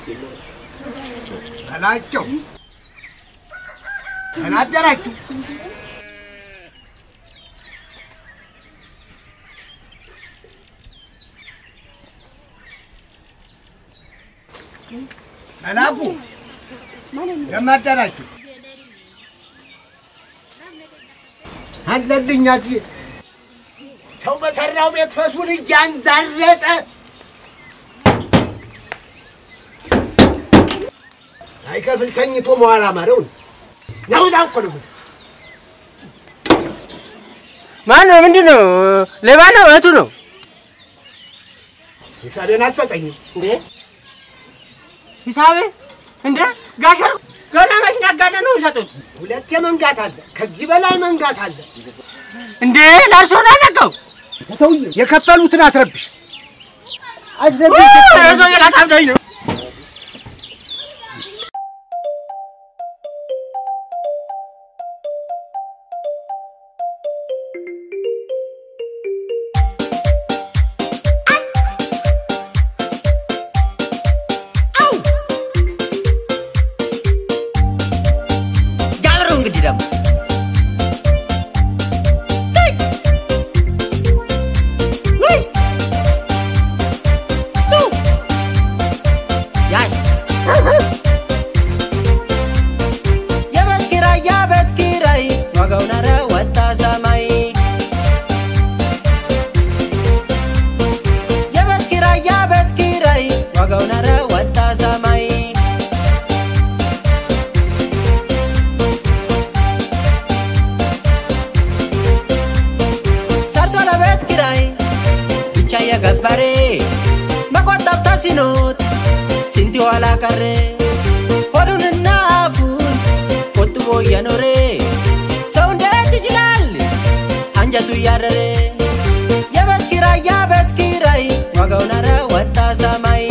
ከላቸው ተናደራችሁ። መላኩ ለማደራችሁ አለልኛ እዚህ ሰው በሰራው ቤት ፈሱን እያንዛረጠ ሳይከፍል ተኝቶ መዋል አማረው ነው ዛ እኮ ነው። ማን ነው? ምንድን ነው? ሌባ ነው? እህቱ ነው? ሂሳቤን አትሰጠኝም እንዴ ሂሳቤ እንደ ጋሸር ገና መች ነጋዴ ነው የሚሰጡት? ሁለቴ መንጋት አለ፣ ከዚህ በላይ መንጋት አለ። እንዴ ለእርሶ ነው ያነቀው? ሰውዬ የከፈሉትን አትረብሽ። ሰውዬ ላሳብደኝ ነው። ጃብሩ እንግዲህ ደግሞ ያስ የቤት ኪራይ የቤት ኪራይ ዋጋው ናረ ወጣ ሰማይ የቤት ኪራይ የቤት ኪራይ ዋጋው ናረ ወጣ ሰማይ ሰርቶ ለቤት ኪራይ ብቻ የገበሬ መቆጠብ ተስኖት ስንት ኋላ ቀረ ሆዱንና አፉን ቆጥቦ እየኖረ ሰው እንዴት ይችላል አንጀቱ እያረረ የቤት ኪራይ የቤት ኪራይ ዋጋው ናረ ወጣ ሰማይ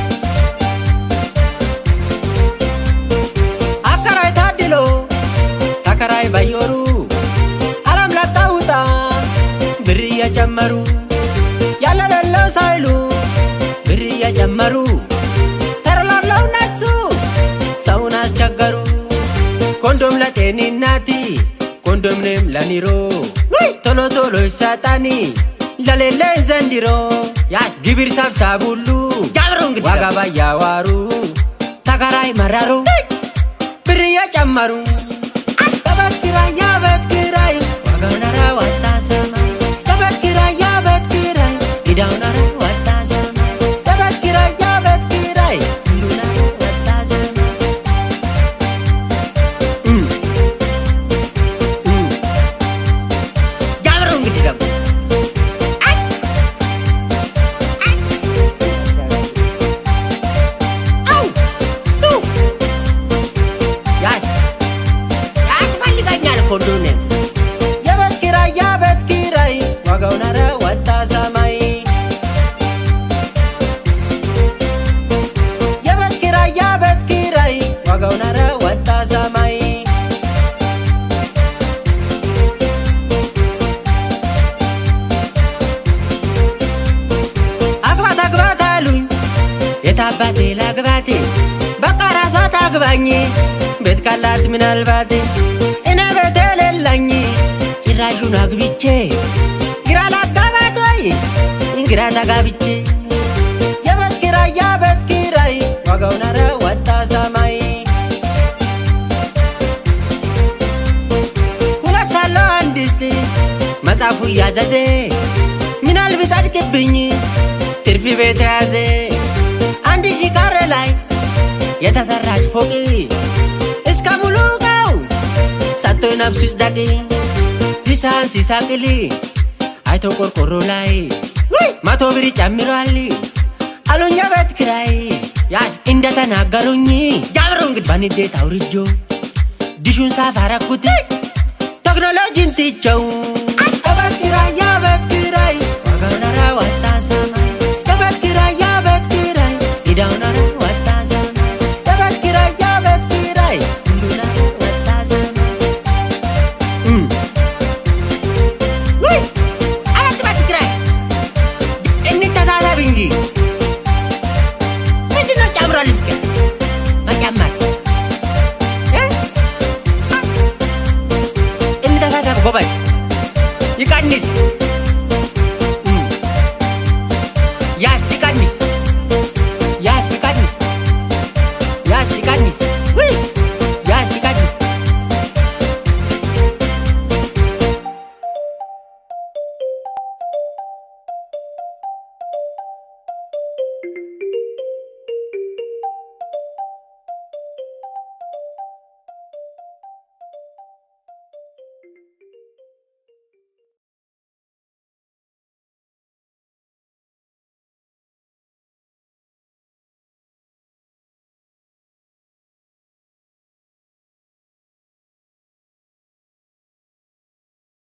አከራይ ታድሎ ተከራይ ባየሩ አለም ለቀውጣ ብር እየጨመሩ ያለሌለው ሳይሉ ብር እየጨመሩ ተረላለው ነሱ ሰውን አስቸገሩ ኮንዶም ለጤንናቲ ኮንዶምንም ለኒሮ ቶሎ ቶሎ ይሰጣኒ ለሌለኝ ዘንድሮ ያስ ግብር ሰብሳብ ሁሉ ጃብሮ እንግዲህ ዋጋ ባያዋሩ ተከራይ መረሩ ብር እየጨመሩ የቤት ኪራይ የቤት ኪራይ ዋጋው ናረ ወጣ ሰማይ የቤት ኪራይ የቤት ኪራይ ጊዳው ናረ ወጣ ሰማይ የቤት ኪራይ የቤት ኪራይ ሁሉ ናረ ወጣ ሰማይ እም፣ እም። ጃብሮ እንግዲህ ደግሞ አይ፣ አይ። አው፣ ው። ያስ ያስፈልገኛል እኮ እንደሆነ የቤት ኪራይ የቤት ኪራይ ዋጋው ናረ ወጣ ሰማይ የቤት ኪራይ የቤት ኪራይ ዋጋው ናረ ወጣ ሰማይ አግባት አግባት አሉኝ የታባቴ ላግባቴ በቃ ራሷ ታግባኝ ቤት ካላት ምናልባት እኔ ቤት የሌለኝ ጭራሹን አግብቼ ግራ ላጋባት ወይ ግራ ተጋብቼ የቤት ኪራይ የቤት ኪራይ ዋጋው ናረ ወጣ ሰማይ ሁለት አለው አንድ ስት መጽሐፉ እያዘዘ ምናል ቢጸድቅብኝ ትርፊ ቤት የያዘ አንድ ሺህ ካሬ ላይ የተሰራች ፎቅ እስከ ሙሉ ቀው ሰጥቶ ነፍሱ ይጽደቅ ሊሳን ሲሳቅል አይቶ ቆርቆሮ ላይ መቶ ብር ጨምሯል አሉኝ የቤት ኪራይ ያስ እንደተናገሩኝ ጃብሮ እንግዲህ በንዴት አውርጆ ዲሹን ሳፋረኩት ቴክኖሎጂን ትቸው የቤት ኪራይ የቤት ኪራይ ዋጋው ናረ ወጣ ሰማይ የቤት ኪራይ የቤት ኪራይ ጊዳው ናረ ወጣ ሰማይ የቤት ኪራይ የቤት ኪራይ ሁሉ ናረ ወጣ ሰማይ እም። ውይ! አቤት ቤት ኪራይ እንተሳሰብ እንጂ ምንድነው ጨምሯል?